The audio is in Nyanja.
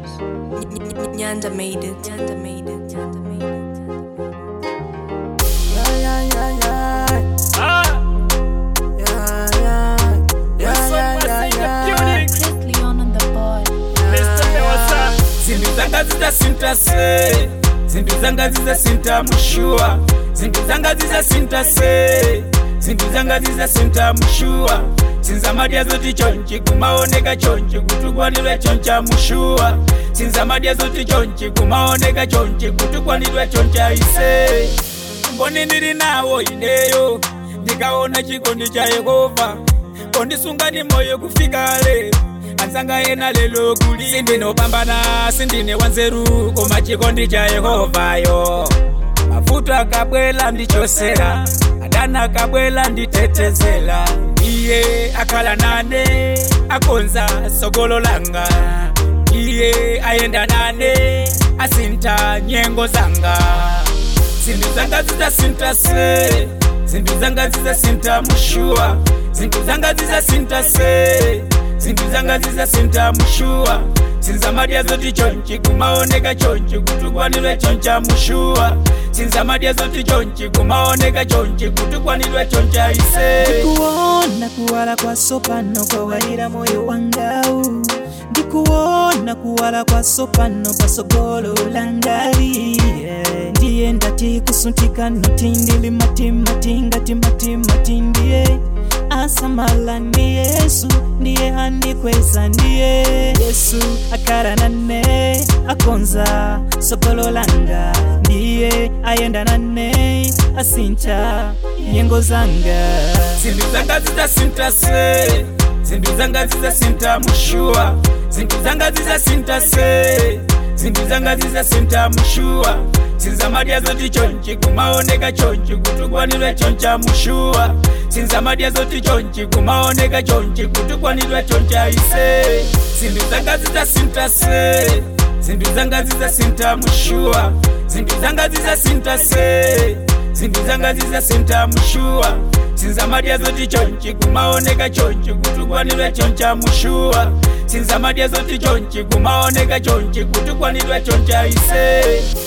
Nyanda made it. Nyanda made it. Nyanda made it. Yeah, yeah, yeah, yeah. Ah, Yeah, yeah. Yeah, what's yeah, up, yeah, what's in the yeah. building? Chris Leon on the board. Mr. Mewasa. zinthu zanga zidzasinta se zinthu zanga zidzasinta mushuwa zinthu zanga zidzasinta se zinthu zanga zidzasinta mushuwa sinzamadya zoti chonchi kumaoneka chonchi kutukwanidwe choncha mushuwa sinzamadya zoti chonchi kumaoneka chonchi kutukwanidwe choncha ise mboni ndili nawo ineyo ndikaona chikondi cha yehova kondisunga ndi moyo kufika lero anzanga ena lelo kuli sindinopambana sindine wanzeru koma chikondi cha yehovayo mavuto akabwela ndichosera adana akabwela nditetezela iye akhala nane akonza sogolo langa iye ayenda nane asintha nyengo zanga zinthu zanga zidzasinta se zinthu zanga zidzasinta mushuwa zinthu zanga zidzasinta se zinthu zanga zidzasinta mushuwa sinzamadya zoti chonchi kumaoneka chonchi kutukwanidwe choncha mushuwa sinzamadya zoti chonchi kumaoneka chonchi kutukwanidwe choncha ise ndikuona kuwala kwa sopano kwawalira moyo wangau ndikuona kuwala kwa sopano pasogolo langali yeah. ndiye ndati kusuntika notindili matimatimatimatimatiye asamala ndi yesu ndiye andikweza ndiye yesu akhala nane akonza sogolo langa ndiye ayenda nane asintha nyengo zanga zinthu zanga zidzasinta se zinthu zanga zidzasinta mushuwa zinthu zanga zidzasinta se zinthu zanga zidzasinta mushuwa sinzamadya zoti chonchi kumaoneka chonchi kutukwanidwe choncha mushuwa sinzamadya zoti chonchi kumaoneka chonchi kutukwanidwe choncha ise zinthu zanga zidzasinta se zinthu zanga zidzasinta mushuwa zinthu zanga zidzasinta se zinthu zanga zidzasinta mushuwa sinzamadya zoti chonchi kumaoneka chonchi kutukwanidwe choncha mushuwa sinzamadya zoti chonchi kumaoneka chonchi kutukwanidwe choncha ise